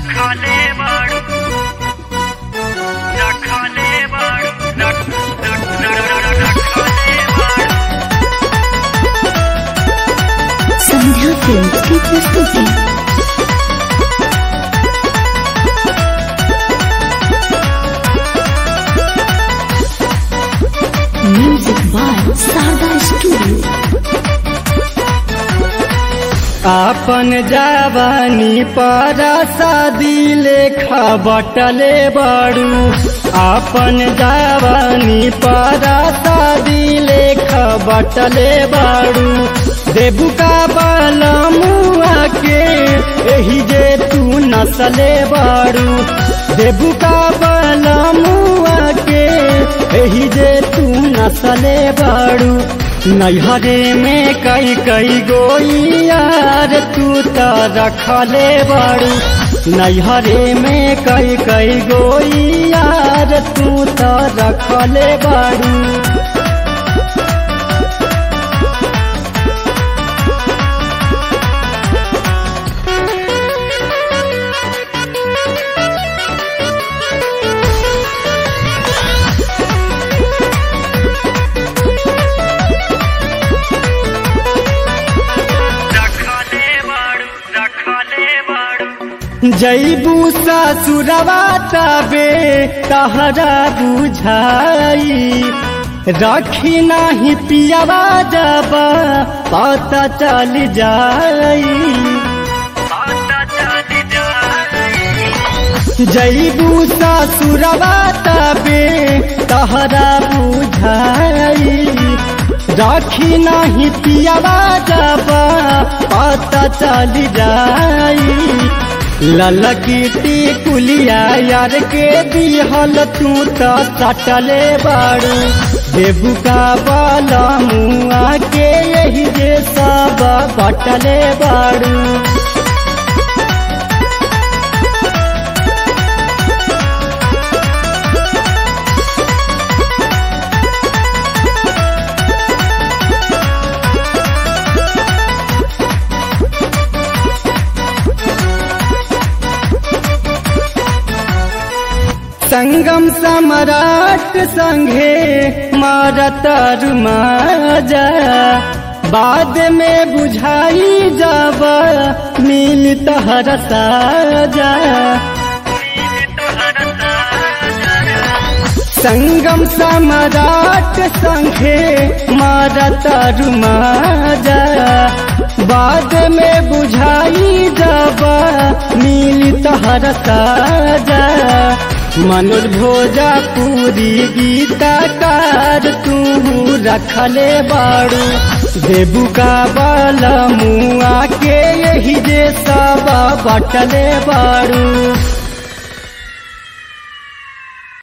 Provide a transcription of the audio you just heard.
रखले बाड़ू रखले बाड़ू रख रख रखले बाड़ू संध्या फिल्म की प्रस्तुति म्यूजिक बाय शारदा स्टूडियो आपन जवानी पर शादी लेखा बटले बड़ू आपन जवानी पर शादी लेखा बटले बड़ू देबू का बलमुआ के एही जे तू नसले बड़ू देबू का बलमुआ के एही जे तू नसले बड़ू नैहरे में कई कई गोई यार तू त रखले बड़ू नैहरे में कई कई गोई यार तू त रखले बड़ू रखले बाड़ू रखले बाड़ू जैबू ससुरवा तबे तहरा बुझाई रखी नाही पियावा जब पता चल जाई पता चल जाए जैबू ससुरवा तबे तहरा बुझाई राखी नाही पियावा जब पता चल जाई ललकीटी कुलिया यार के दिहल तू त सटले बाड़ू देबू का बाला मुआ के यही जे सब बटले बाड़ू संगम सम्राट संघे मारतर माजा बाद में बुझाई जब मिल तहर साजा संगम सम्राट संघे मारतर माजा बाद में बुझाई जब मिल तहर साजा मनोज भोजपुरी गीतकार तू रखले बाड़ू देबू का बल मुआ के यही जे सब बटले बाड़ू